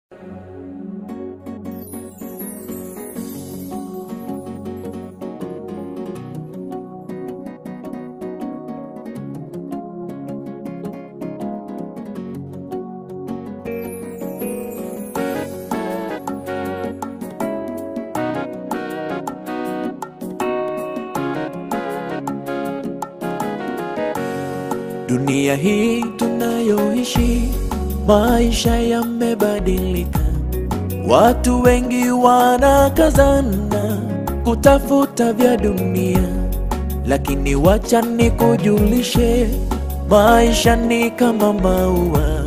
Dunia hii tunayoishi, maisha yamebadilika. Watu wengi wanakazana kutafuta vya dunia, lakini wacha nikujulishe, maisha ni kama maua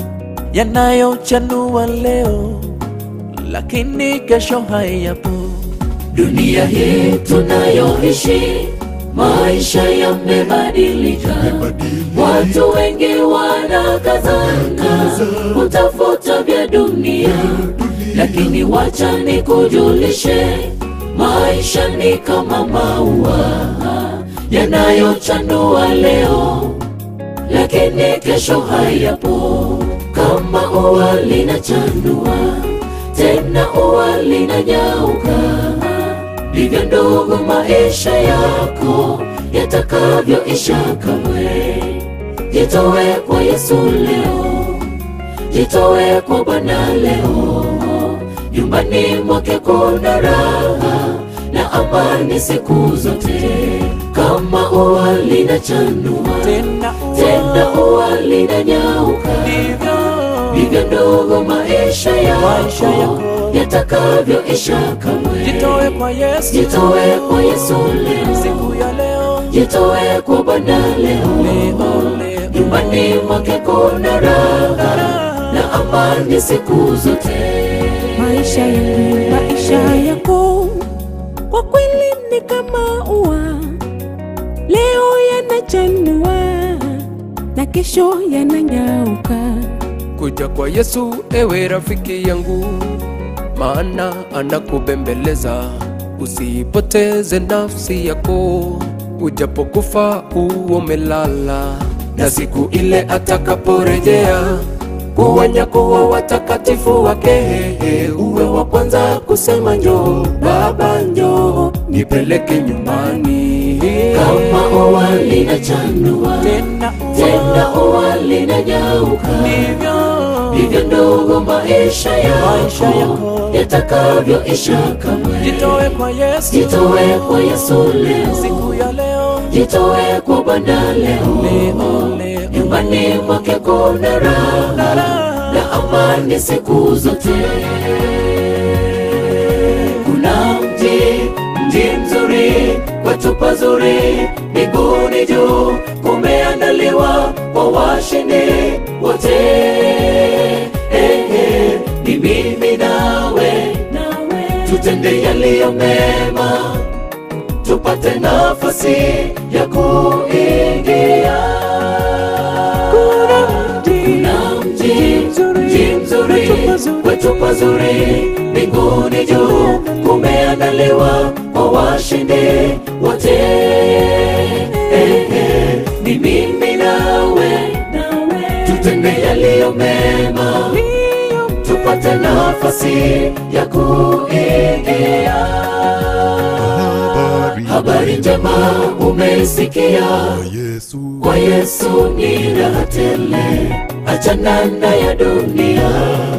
yanayochanua leo, lakini kesho hayapo. Dunia hii tunayoishi, maisha yamebadilika. Watu wengi wanakazana kutafuta vya dunia, lakini wacha nikujulishe, maisha ni kama maua yanayochanua leo, lakini kesho hayapo. Kama ua linachanua tena ua linanyauka, ndivyo ndugu, maisha yako yatakavyoisha kamwe. Jitowe kwa Yesu leo, jitowe kwa Bwana leo. Nyumbani mwake kuna raha na amani siku zote. Kama ua linachanua Tena tena ua linanyauka, ndivyo ndivyo ndugu, maisha Maisha yako yako yatakavyoisha kamwe. jitoe kwa Yesu, Jitowe kwa Yesu leo, siku ya leo, jitowe kwa Bwana leo. leo, leo. Nyumbani mwake kuna raha na amani siku zote. Maisha yangu, maisha yako kwa kweli ni kama ua, leo yanachanua na kesho yananyauka. Kuja kwa Yesu ewe rafiki yangu, maana anakubembeleza. Usipoteze nafsi yako, ujapokufa uwe umelala, na siku ile atakaporejea kuwanyakuwa watakatifu wake, uwe wa kwanza kusema njoo Baba, njoo nipeleke nyumbani. Kama ua linachanua Tena tena ua linanyauka, ndivyo ndivyo ndugu, maisha maisha yako yako, yatakavyoisha kamwe. jitoe kwa Yesu, Jitowe kwa Yesu leo, siku ya leo, jitowe kwa Bwana leo. leo, leo. Nyumbani mwake kuna raha na amani siku zote. Kuna mji, mji mzuri, kwetu pazuri, mbinguni juu, kumeandaliwa kwa washindi wote. Eh, eh, ni mimi nawe, tutende yaliyo mema, tupate nafasi ya kuingia na mji mji mzuri kwetu pazuri mbinguni juu kumeandaliwa kwa washindi wote Eh, eh, ni mimi nawe tutende yaliyo mema tupate nafasi ya kuingia habari njema umeisikia Yesu kwa Yesu ni raha tele, achana na ya dunia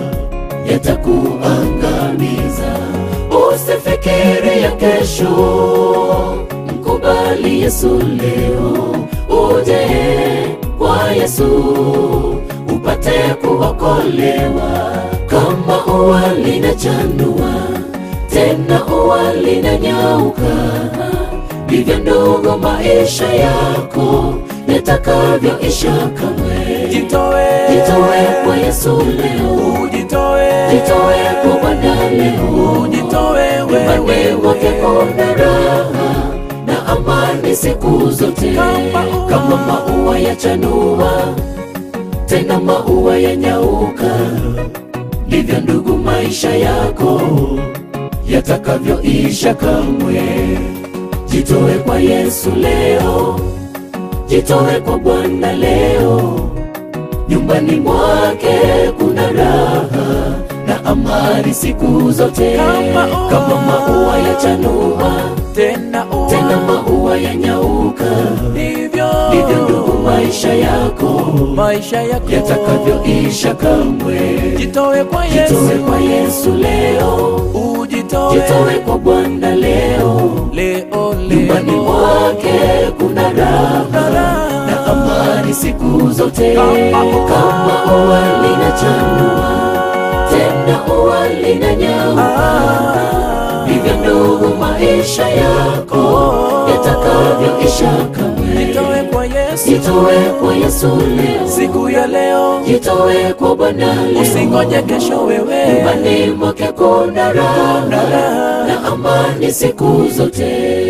yatakuangamiza. Usifikiri ya kesho, mkubali Yesu leo, uje kwa Yesu upate kuokolewa. Kama ua linachanua tena ua linanyauka ndivyo ndugu, maisha yako yatakavyoisha kamwe. jitoe, Jitowe kwa Yesu leo, ujitoe, jitowe kwa Bwana leo. ujitoe Nyumbani wewe, mwake kuna raha na amani siku zote, Kama ua. kama maua yachanua tena maua yanyauka, ndivyo ndugu, maisha yako yatakavyoisha kamwe. Jitowe kwa Yesu leo, jitowe kwa Bwana leo. Nyumbani mwake kuna raha na amani siku zote Kama ua. kama maua ya chanua tena ua tena maua ya nyauka ndivyo ndivyo ndugu maisha yako maisha yako yatakavyoisha kamwe jitoe kwa jitoe Yesu kwa yesu leo ujitoe jitoe kwa bwana leo leo nyumbani leo mwake kuna raha na amani siku zote kama ua linachanua tena ua linanyauka ndivyo ndugu maisha yako yatakavyoisha kamwe jitoe kwa Yesu jitoe kwa yesu leo siku ya leo jitoe kwa bwana leo usingoje kesho wewe nyumbani mwake kuna raha na amani siku zote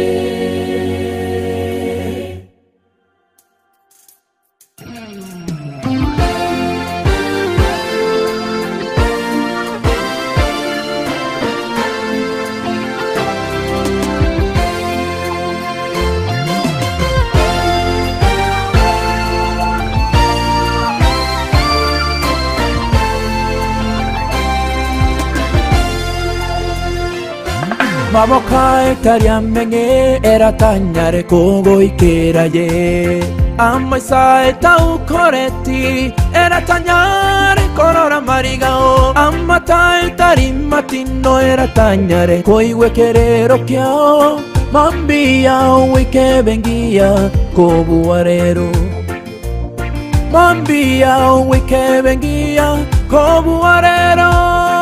maboka etariamenye eratanyare kugoikira ye amaisa etaukoreti eratanyare korora marigao amata etari matino eratanyare koigwekerero kiao mambia wikebengia kobuarero mambia wikebengia kobuarero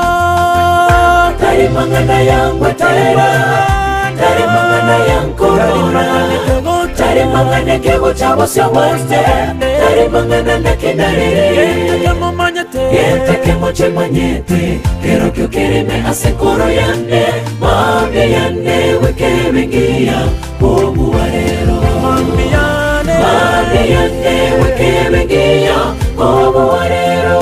tari mangana yangwa tera tari mangana yankorora tari mangana kego chabo sya weste tari mangana nakenarere yeteke moche manyete kero kyo kereme asekoro yane mabye yane wekebengia obuwarero mabye yane wekebengia obuwarero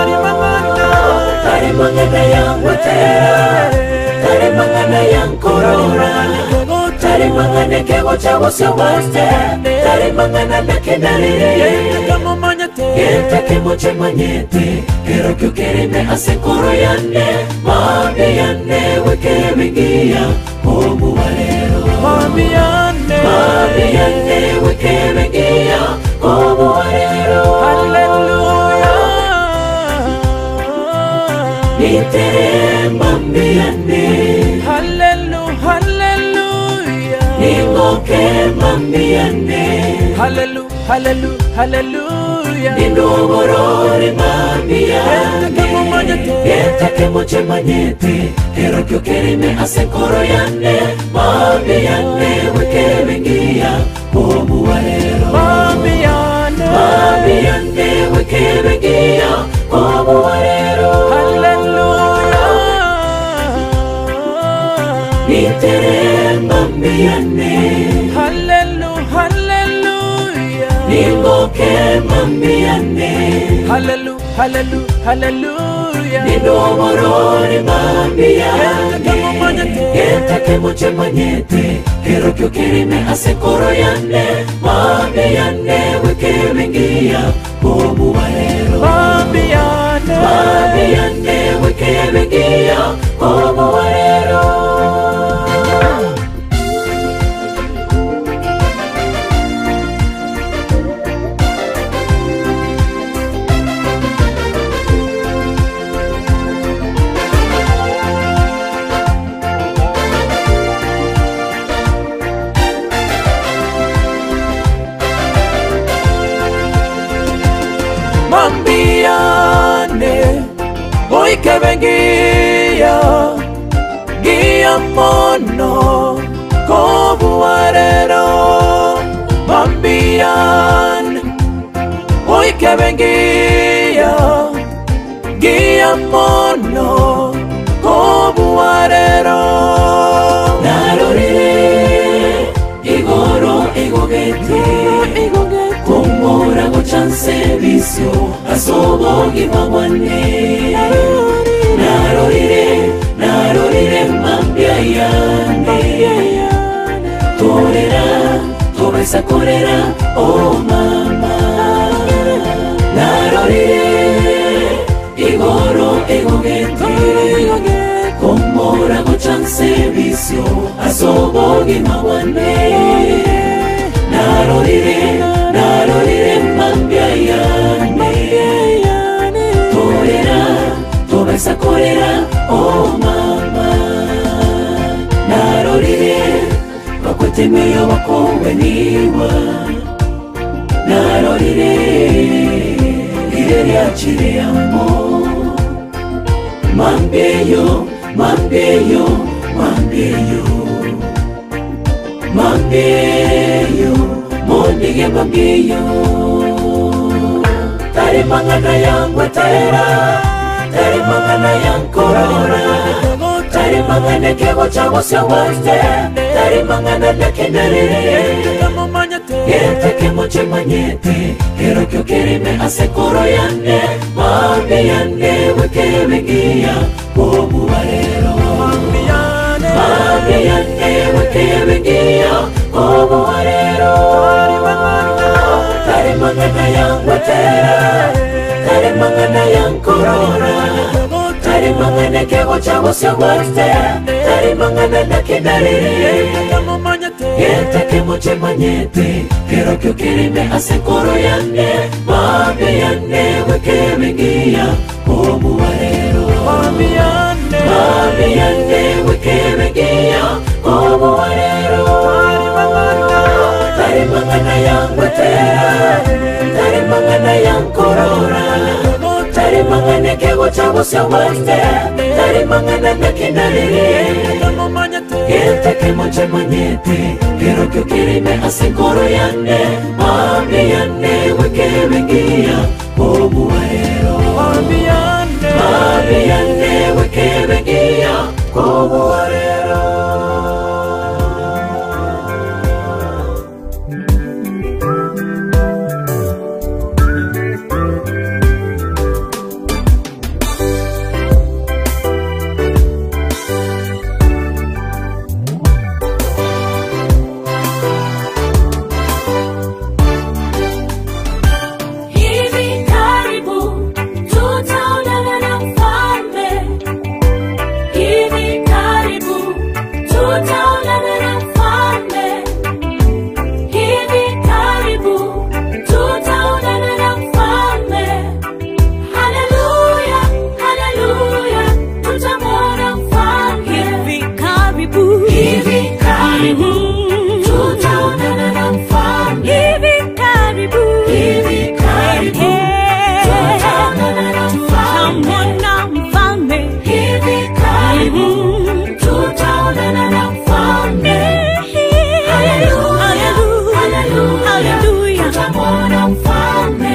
tari mangana yangwa tera tari mangana yankorora tari mangana kego chabo sya weste tari mangana nakenarere yeteke moche manyete kero kyo kereme asekoro yane mabye yane wekebengia obuwarero mabye yane wekebengia obuwarero nitere mambiyane ningoke mambiyane nindoborore mambiyane yetake moche manyete kero kyo kerime asekoro yane mambiyane wekebengia obuwarero mambiyane wekebengia obuwarero nitere mambiyane ningoke mambiyane nindoborore mambiyane yetake moche manyete kero kyo kerime asekoro yane mambiyane wekebengia obuwarero mambiyane wekebengia obuwarero mambiane oikebengia gia mono kobuarero mambiane oikebengia gia mono kobuarero narorire igoro igogete kumbura gucanse bisyo asobogi mabwane narorire narorire mambya yane torera tobesa korera o mama narorire igoro egogete ngima wane narorire narorire mambia yane korera tobesa korera o mama narorire bakwetemeyo bakongweniwa narorire ire ryakireyamo mambieyo mambieyo mambieyo mambieyo mondige mambieyo tari mangana yangwe tera tari mangana yankorora tari mangana kego chagosya waste tari mangana lekenarere Yete moche manyete Kero kyo kerime asekoro yane Mambi yane weke wengia Bobu warero Mambi yane weke wengia Bobu warero Tari mangana yang watera Tari mangana yang korora Tari mangana kego chago sya waste Tari mangana nakidariri Yete kemoche manyete Kero kyo kirime asekoro yane Mabe yane weke wengia Bomu warero Mabe yane weke wengia Bomu warero Tari mangana yang wetera Tari mangana yang korora Tari mangana kego chabo sya waste Tari mangana nakinariri Yete kemoche manyete Kero kyo kirime asekoro yane Mabe yane weke wengia Bomu warero Mabe yane weke wengia Bomu warero Hivi karibu tutaonana na mfalme. Hivi karibu tutaonana na mfalme. Hivi karibu tutaonana na mfalme. Haleluya, haleluya, tutamwona mfalme. Hivi karibu, hivi karibu tutaonana na mfalme. Hivi karibu, hivi karibu tutaonana na mfalme. Hivi karibu tutaonana na mfalme. Haleluya, haleluya, tutamwona mfalme.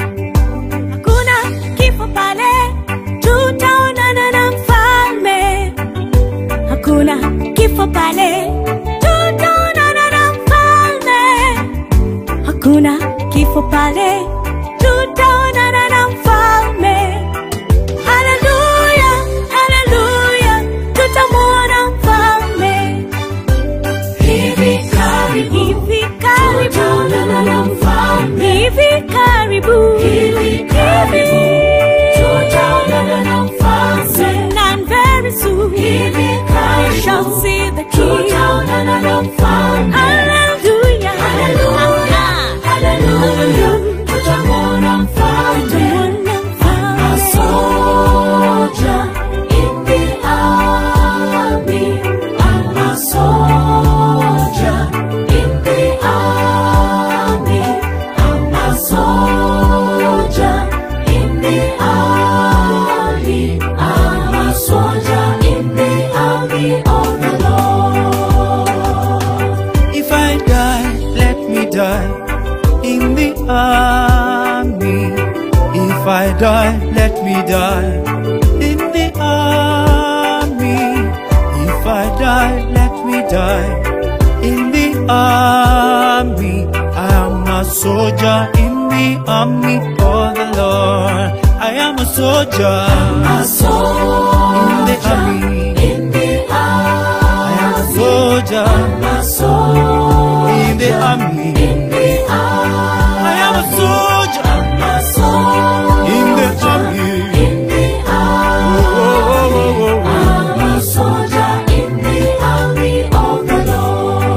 Hakuna kifo pale, tutaonana na mfalme. Hakuna kifo pale, tutaonana na mfalme. Hakuna kifo pale, tutaonana na mfalme. Haleluya, haleluya, tutamwona mfalme. Hivi karibu, hivi karibu, tutaonana na mfalme. Hivi karibu, hivi karibu, tutaonana na mfalme. Soon and very soon, hivi karibu, we shall see the King. Tutaonana na mfalme. Hallelujah, hallelujah, hallelujah, tutamwona mfalme. A soldier in the army. I'm a soldier in the army. I'm a soldier in the army. I'm a soldier in the army of the Lord. If I die, let me die in the army. If I die, let me die in the army. If I die, let me die in the army. I am a soldier in the army of the Lord. I am a soldier A soldier in the army. in the I am a soldier army. A soldier in the army. in the army. I am a soldier A soldier in the army. in the army. Oh, oh, oh, oh, oh. I'm a soldier in the army of the Lord.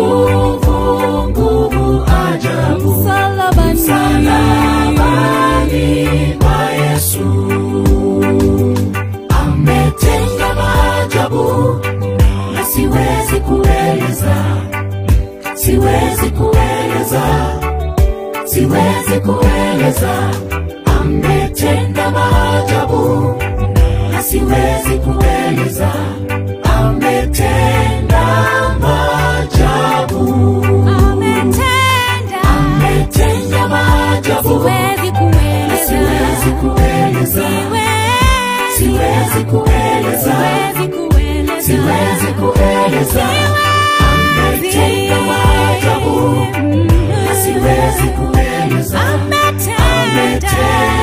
nguvu nguvu ajabu Msalabani. msalabani pa Yesu ametenda maajabu na siwezi kueleza, siwezi kueleza, siwezi kueleza. Ametenda maajabu na siwezi kueleza, ametenda maajabu, Ametenda. ametenda maajabu Siwezi na kueleza. siwezi kueleza, siwezi kueleza, Siwezi kueleza. siwezi kueleza. Ametenda maajabu na siwezi kueleza, ametenda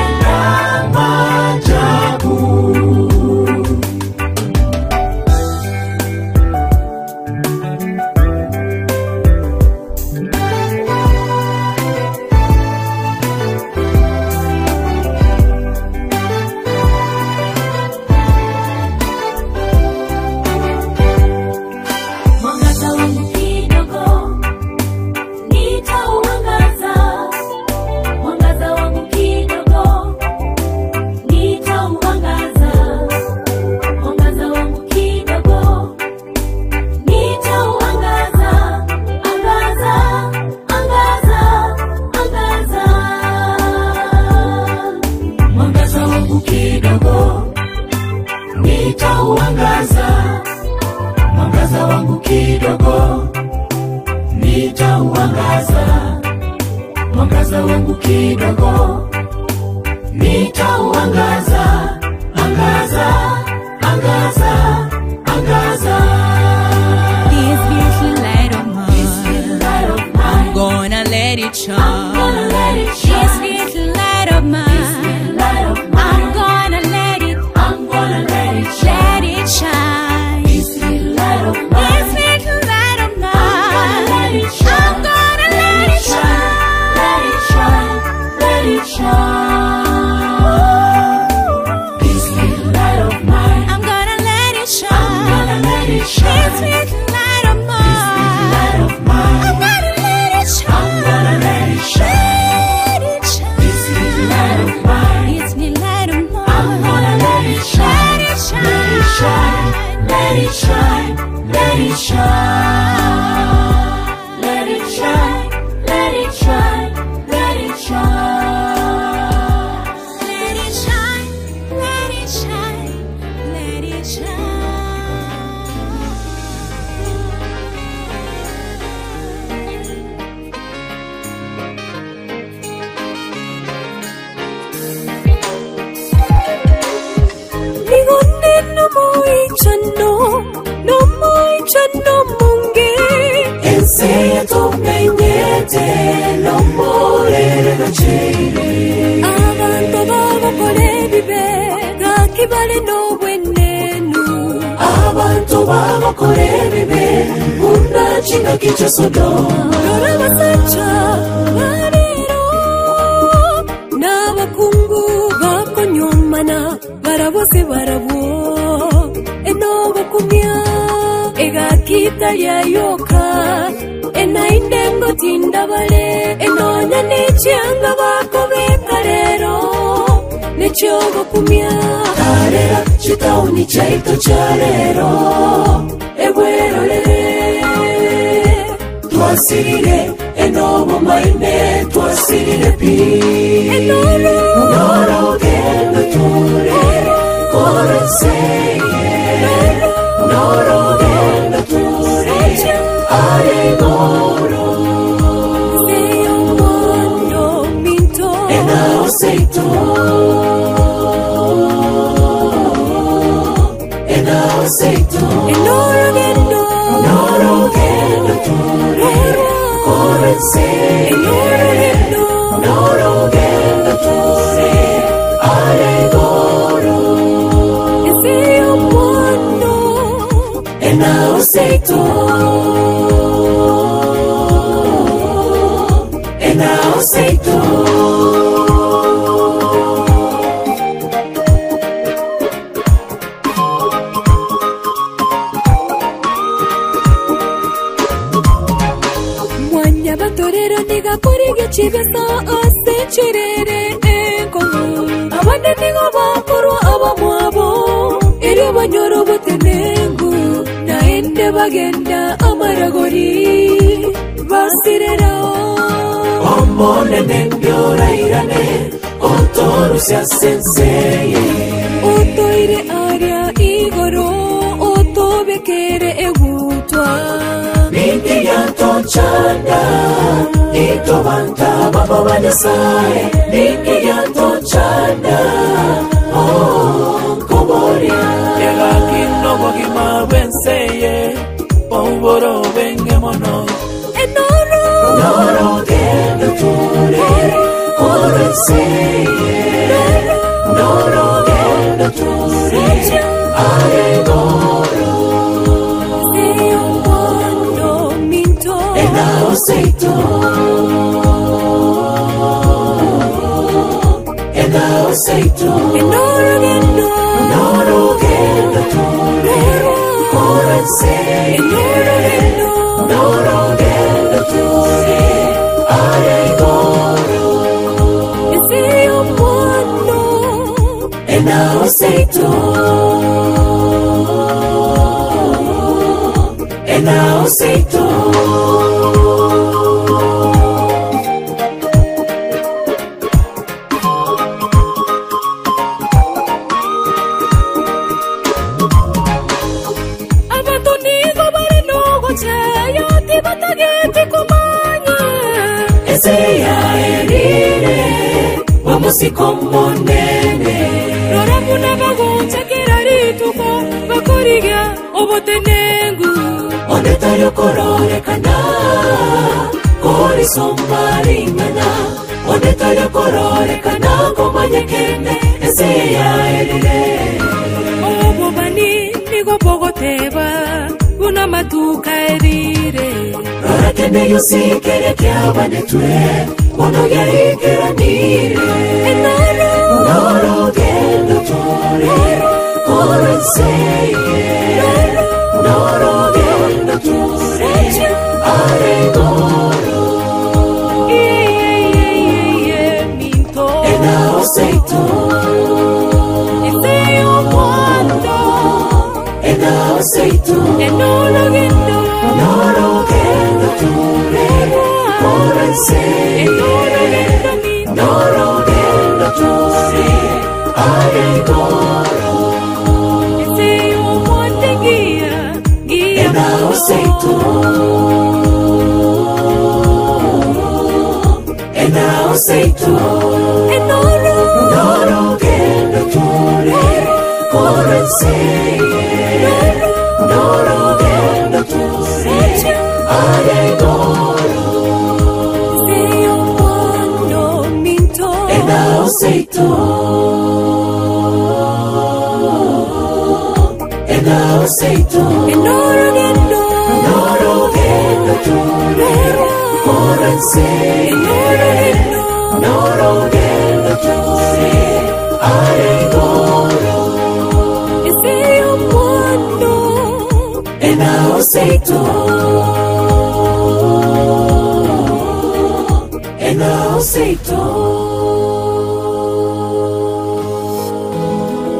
maajabu. Mwangaza wangu kidogo nitauangaza, mwangaza wangu kidogo nitauangaza, mwangaza wangu kidogo nitauangaza, angaza, angaza, angaza. mwangaza wangu kidogo nitauangaza, mwangaza wangu kidogo nitauangaza, mwangaza wangu kidogo nitauangaza, angaza, angaza, angaza. This little light of This mine, little light of I'm mine, gonna let it I'm gonna shine. let it This shine. little light of This mine, little light of I'm mine, gonna let it, I'm gonna let it shine. let it shine. This little light of This mine. little light of gonna let mine, it shine. I'm gonna let it shine. Let it shine, let it shine. This little light of mine, I'm gonna let it I'm shine. gonna let it This shine. little light of This little light mine, of I'm mine, gonna let it I'm shine. gonna let it shine. Let it shine. This little light of mine, It's the light of I'm gonna mine. let it shine. Let it Let it shine, let it shine, let it shine. Let it shine, let it shine, let it shine. Let it shine, let it shine, let it shine. Nigonde no moichano, no moichano munge. Enseña tu meñete, lo morere no cheire. Abantu babakole bibe, gakibale n'obwenenu. Abantu babakora ebibe, unakinga kicha Sodoma. Lora basajja baleero n'abakungu bakonyomana barabose barabwo enobakumya egakita lyayoka enaindengo tindabale enonya n'ekyanga bakobeka leero nekyobakumya Tarera chitauni chaito cha lero, ebwerore. Twasirire enobo maine, twasirire pi. Enoro. Noro gendo ture, kore seye. Noro gendo ture, are goro. seyomondo minto Enao seito. Enao seito. enorogendo Noro gendo ture, kore seye. enorogendo Noro gendo ture, are goro. eseyomondo Enao seito. Enao seito. y'abatorero ntigakora ikibeso ose kirere enkomu abandi nigo bakuru abamwabo eri banyora obutenengu naende bagenda amaragori basireraho omonene mbyorairane otorusya senseye otoire arya igoro otobekere egutwa nindi yatochanda itobanta baba banyasaye nindi yatochanda onkoboria yegakinobogi benseye oboro benge mono enoro norogendo ture orenseye norogendo ture aregoro seyomono minto enaoseito enaoseito enorogendo norogendo ture orenseye enorogendo norogendo ture aregoro seyomono enaoseito enaoseito abatonigo bari nogoceyo tibatageti kumanya eseya erire wamusiko monene roramuna bagonsekera rituko bakoriga obotenengu ondetayo kororekana korisomaringana ondetayo kororekana komanyekene eseya erire obobani nigo bogoteba buna matuka erire rorakene yosikere kyabanetwe mono yaigeranire enoro norogendo tore korenseye norogendo tore aregoro iyeyeyeye minto enaoseito eseyomondo enaoseito enologendo norogendo tore korenseye enologendo minto norogendo tore aregoro eseyomonde gia gia enaoseito enaoseito enoro norogendo tore korenseye norogendo tore aregoro eseyomondo minto enaoseito enaoseito enologendo norogendo tore korenseye enologendo norogendo tore aregoro eseyomondo enaoseito enaoseito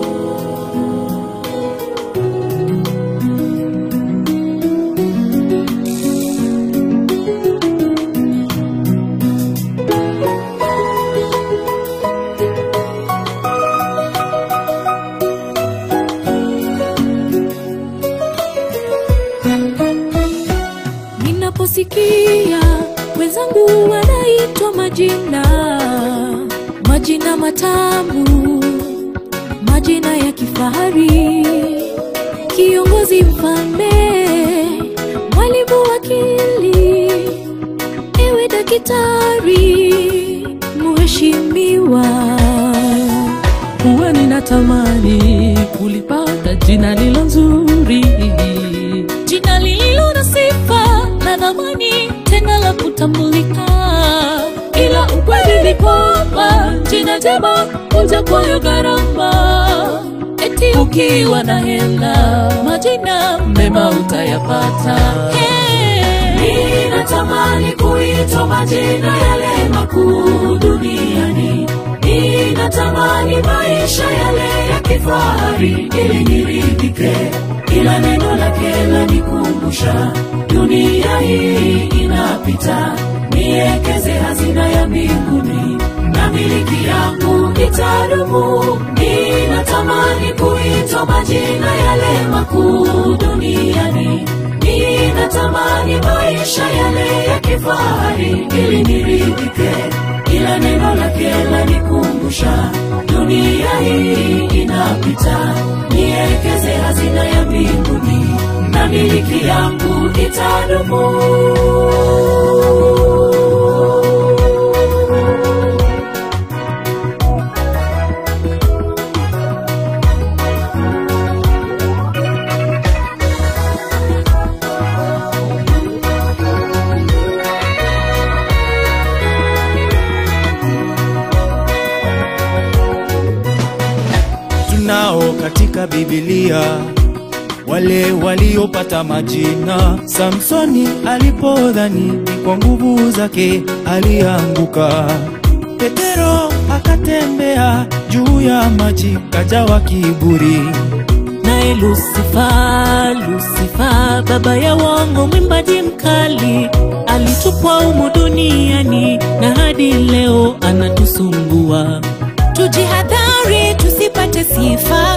ninaposikia wenzangu wanaitwa majina majina matamu majina ya kifahari kiongozi mfalme mwalimu wakili ewe dakitari mheshimiwa huwa ninatamani kulipata jina lilo nzuri jina lililo na sifa na dhamani tena la kutambulika ila ukweli ni kwamba jina njema huja kwayo gharama eti ukiwa na hela majina mema utayapata hey. ninatamani kuishi kuitwa majina yale makuu duniani ninatamani maisha yale ya kifahari ili niridhike ila neno lake lanikumbusha dunia hii inapita niekeze hazina ya mbinguni na miliki yangu itadumu ninatamani kuitwa majina yale makuu duniani ninatamani maisha yale ya kifahari ili niridhike ila neno lake lanikumbusha dunia hii inapita niekeze hazina ya mbinguni na miliki yangu itadumu tunao katika Biblia wale waliopata majina. Samsoni alipodhani ni kwa nguvu zake alianguka. Petero akatembea juu ya maji, kajawa kiburi. naye lusifa lusifa baba ya wongo mwimbaji mkali alitupwa umu duniani na hadi leo anatusumbua tujihadhari tusipate sifa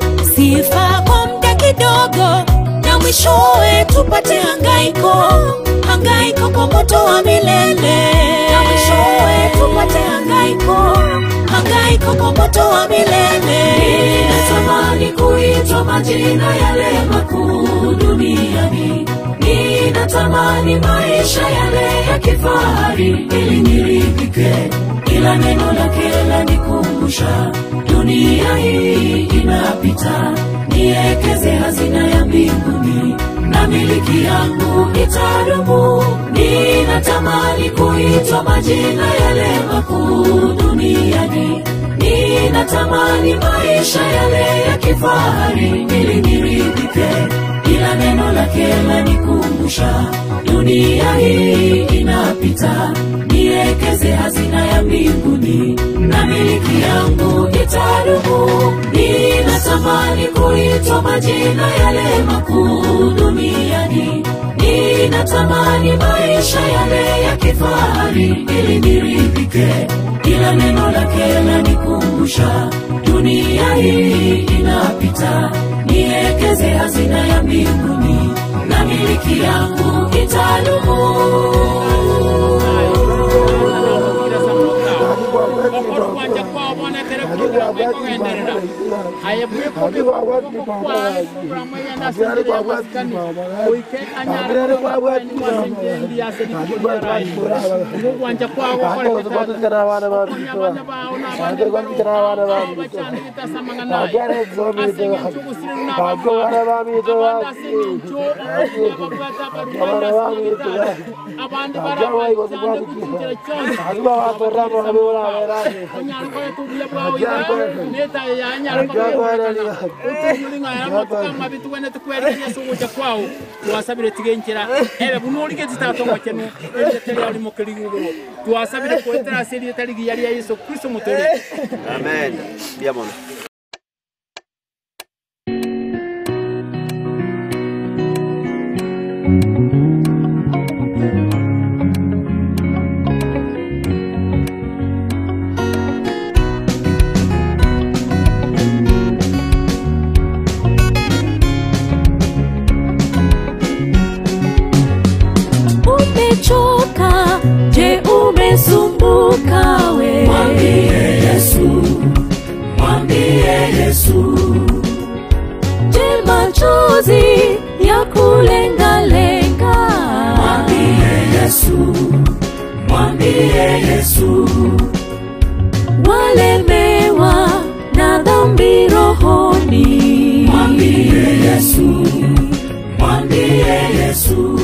sifa kwa muda kidogo na mwishowe tupate hangaiko hangaiko kwa moto wa milele na mwishowe tupate hangaiko hangaiko kwa moto wa milele ninatamani kuitwa majina yale makuu duniani ninatamani maisha yale ya kifahari ili niridhike ila neno lake lanikumbusha dunia hii inapita niekeze hazina ya mbinguni na miliki yangu itadumu ninatamani kuitwa majina yale makuu duniani ninatamani maisha yale ya kifahari ili niridhike ila neno lake lanikumbusha dunia hii inapita niekeze hazina ya mbinguni na miliki yangu itadumu ninatamani kuitwa majina yale makuu duniani ninatamani maisha yale ya kifahari ili niridhike ila neno lake lanikumbusha dunia hii inapita niekeze hazina ya mbinguni na miliki yangu itadumu okoro kwanja kwao bonekere porogaramu ikogenderera ayebwe kobi kwai porogaramu yenda sendiri ya maskani oike anyare kwani wasenjendi ya sedi kujerai umu kwanja kwao kore kutata kunyabanya bao na bande bao bachani bitasamanga naye asenye chugusiri na babo abanda sini ncho ababata barubanda sini abandi baraba cyane kugira cyose anyarwa tubuye bwawe neta ya nyarwa uturi ngaya matuka mabitu wene tukwerekeye subuja kwawo twasabire tigenkera ebe bunurige zitatongo kenu ebe teri ali mukiri yugo twasabire kwetera seri tari yari ya Yesu Kristo mutore Amen. Diamond. umechoka je umesumbuka we mwambie Yesu mwambie Yesu je machozi ya kulengalenga mwambie Yesu mwambie Yesu walemewa na dhambi rohoni mwambie Yesu mwambie Yesu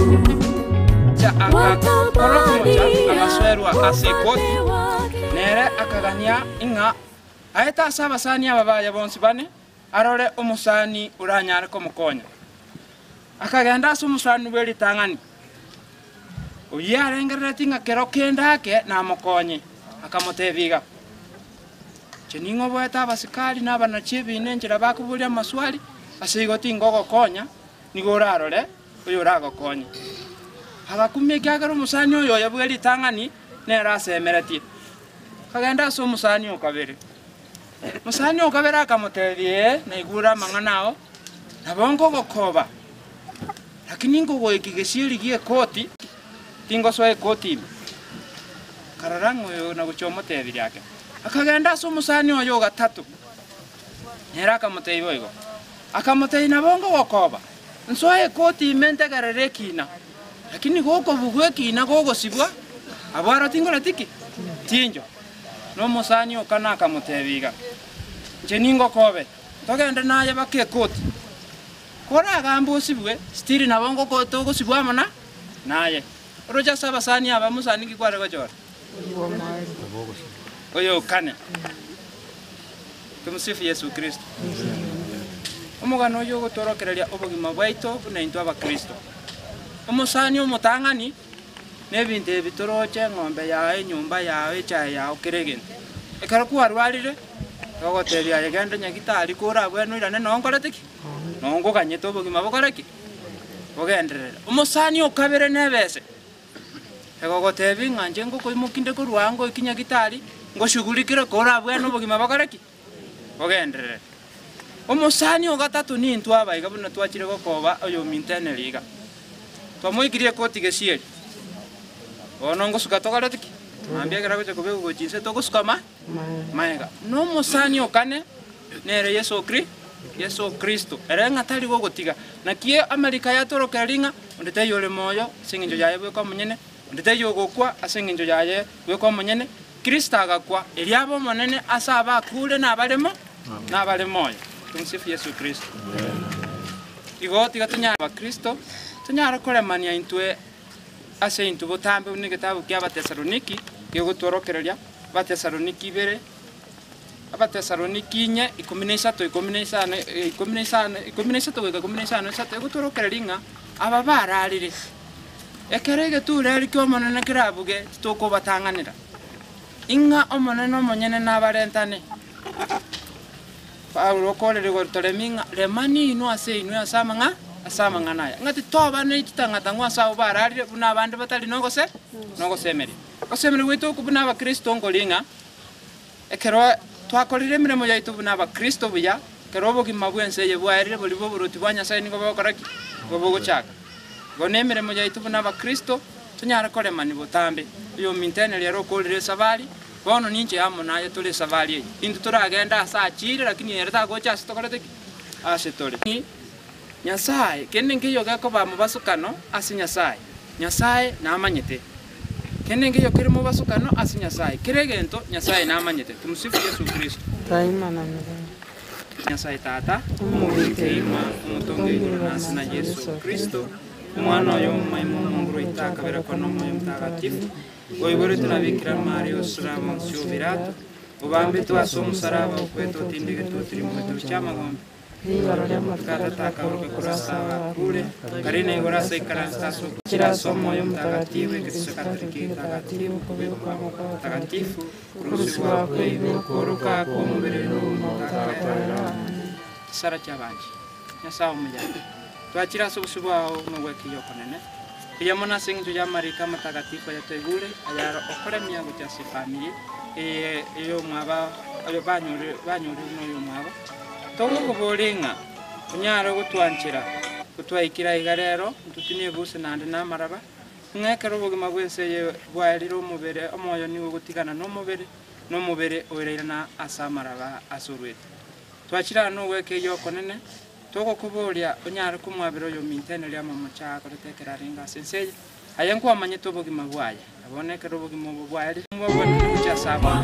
agaswerwa asekot nere akagania ing'a aeta ase abasani aba baya bonsi bane arore omusani uranyare komukonya akagenda ase omusani bwa eritang'ani oye arengerereti ng'a kero kenda ake namokonye akamotebiga chening'o boete abasikari na abanachi ebine enchera bakuburia amaswali ase igo tingogokonya nigo orarore oyo oragokonya agakumia ekiagera omosani oyo oyabwa eritang'ani nere asemeretie kagenda ase omosani okabere mosani okabere akamotebia naigura amang'ana ao nabo ngogokoba lakini ngogoiki gesieri gia ekoti tingosoa ekoti ime karora ng'oyo nagochia omotebi riake akagenda ase omosani oyo gatatu nere akamoteiba oigo akamotei nabo ngogokoba nsoa ekoti ime ntegerere ekina lakini gokobugwa ekina gogosibwa abwaro tingoretiki tinjo na omosani oka nakamotebiga nche ningokobe togende naye baka ekoti koragamba osibwe stiri nabo ngoko- togosibwa amo na naye orocha ase abasani aba mosani kikware gochora oyo okane tumusifu yesu kristo omogano oyo ogotworokereria obogima bwaito buna intwe abakristo omosani omotang'ani na ebinto ebi toroche eng'ombe yawe enyumba yawe echae yawe kera egento ekero kwarwarire ogotebia aye genda nyagitari kora abwene oirane nonkorete ki nongoganyete obogima bokore ki bogenderere omosani okabere nebese egogotebi ng'anje ngokoimokinde korwa ngoiki nyagitari ngoshugulikire kora abwene obogima bokore ki bogenderere omosani ogatatu nintwe abaiga buna twachire gokoba oyo minteneri iga twamoikirie ekoti gesieri bono ngosuka togarete ki mambiagera gocha kobega gochinse togosuka ma maega nomosani okane nere yesu kri yesu kristo ere ng'a tari gogotiga nakie amarika yatorokera ring'a onde teiyo ore moyo ase eng'encho yaye bweka omonyene onde teiyo ogokwa ase eng'encho yaye bweka omonyene kristo agakwa eri aba omonene ase abakure nabaremo nabare moyo tumsifu yesu kristo igo tiga tonyara bakristo tonyara koremania intwe ase intwe botambe buna egetabu kia abatesaloniki giogotworokereria abatesaloniki ibere abatesaloniki inye ikomi na isato ikomi na isano eh, ikomi na isano ikomi na isato goika ikomi na isano isato egotworokereria ng'a aba bararire ekero egetureri kia omonene kerabuge titokobatang'anera ing'a omonene omonyene nabarentane paulo okorere gotoremi ng'a remani ino ase inwe ase amang'a ase amang'ana aya ng'ati tobana ititang'ata ng'o ase abo bararire buna abande batari nogose nogosemeria gosemeria gwaito oku buna abakristo nkori ng'a ekero twakorire emiremo yaitu buna abakristo buya ekero obogima bwa ense eye bwaerire bori bwa oboruti bwa nyasaye nigo bogokora ki nigo bogochaka igo na emiremo yaitu buna abakristo tonyara koremani botambe oyo minteneri ero okorire esabari bono ninche amo naye tore esabari eye into toragenda ase achire lakini ere tagocha ase tokorete ki ase tore Ni- nyasaye kende nkeiyo gekoba mobasukano ase nyasaye nyasaye namanyete kende nkeiyo kere mobasukano ase nyasaye kere egento nyasaye namanyete tumusifu yesu kristo daima na milele. nyasaye tata omubiteima omutonga iguru nasi na yesu kristo omwana oyo omumaima omunguru itakabera kono omwoyo mutagatifu oibore tunabikira mari osurama nsio birato obambe twase omusaraba okwete otindige tutiri mwetu kyamagombe Ibaro rya mafuta tatakaburuke kurasaba kure karine igorasa ikarasasu kirasa omwoyo mutagatifu ekristo katoliki mutagatifu kubikwa mutagatifu kurusibwa kweibe kuruka kw'omubiri n'umutagatifu kisara kyabanje nyasaye omuyambi twakira ase obusu bwago nobwekiyo okonene kiyamo nase eng'encho ya marika matagatifu ayatoigure ayaro okoremia gocha ase famili eyo omwaba oyo banyore banyore noyo omwaba togokobora ng'a onyara gotwanchera gotwaikira iga rero ntutini ebuse naende namaraba ng'ekero obogima bwa ense eye bwaerire omobere omoyo nigo gotigana na omobere na omobere oireirana ase amaraba ase orwete twachira no gweke yo konene togokoboria onyare kumwabira oyo mintene ria momocha koretekera ringa senseye aye nkwamanyete obogima bwaye abonekera obogima obo bwaye mubabone kucha saba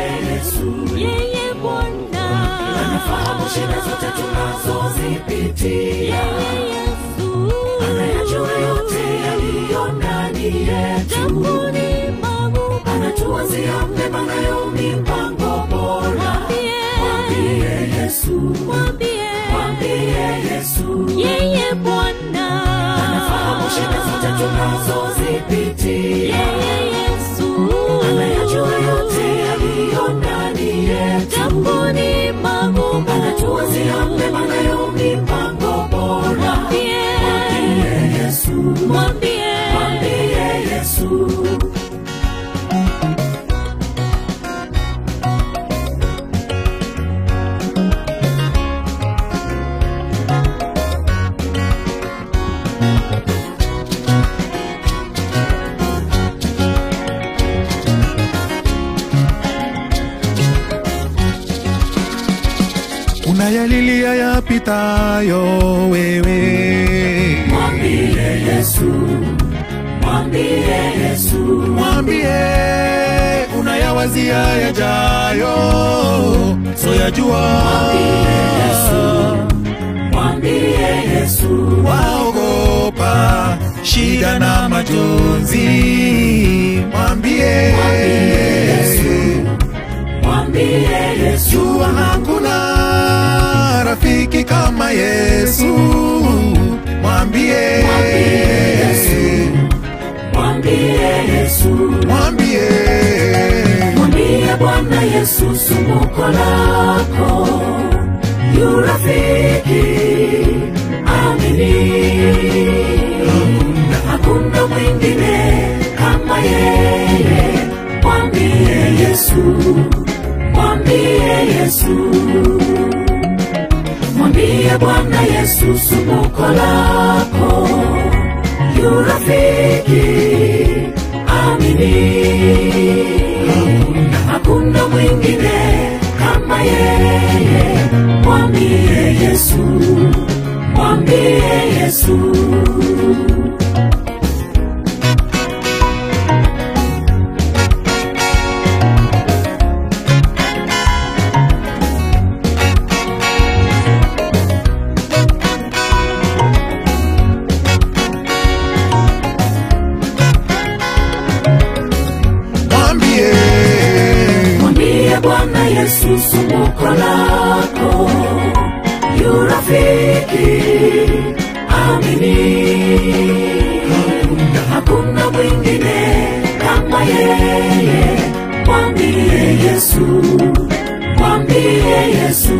yeye Bwana Anafahamu shida zote tunazozipitia, yeye Yesu anayajua yote yaliyo ndani yetu, japo ni magumu anatuwazia mema nayo mipango bora. Mwambie Yesu, mwambie mwambie Yesu, yeye Bwana anafahamu shida zote tunazozipitia yeye Yesu anayajua yote yaliyo ndani yetu jamboni magumu anatuwazia mema nayo mipango bora mwambie mwambie yesu mwambie mwambie yesu unayalilia yapitayo wewe mwambie yesu mwambie yesu mwambie unayawazia yajayo soyajua mwambie yesu waogopa shida na majonzi mwambie mwambie yesu jua hakuna rafiki kama yesu mwambie mwambie yesu mwambie mwambie bwana yesu sumbuko lako yu rafiki amini hakuna mwingine kama yeye mwambie yesu mwambie yesu mwambie bwana yesu sumbuko lako yu rafiki amini hakuna mwingine kama yeye mwambie yesu mwambie yesu mwambie mwambie bwana yesu sumbuko lako yu rafiki amini hakuna mwingine kama yeye mwambie yesu mwambie yesu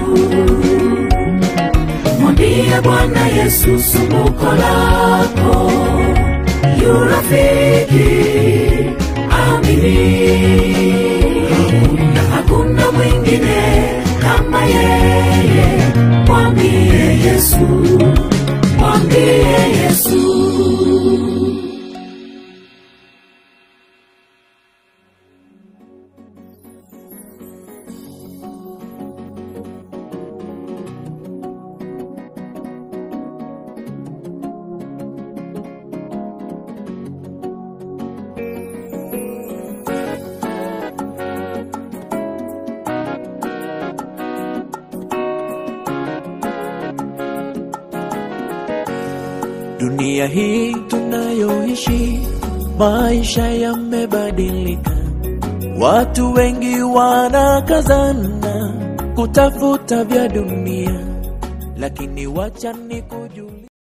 mwambie bwana yesu sumbuko lako yu rafiki amini hakuna mwingine kama yeye mwambie yesu mwambie yesu Dunia hii tunayoishi, maisha yamebadilika. Watu wengi wanakazana kutafuta vya dunia, lakini wacha nikujue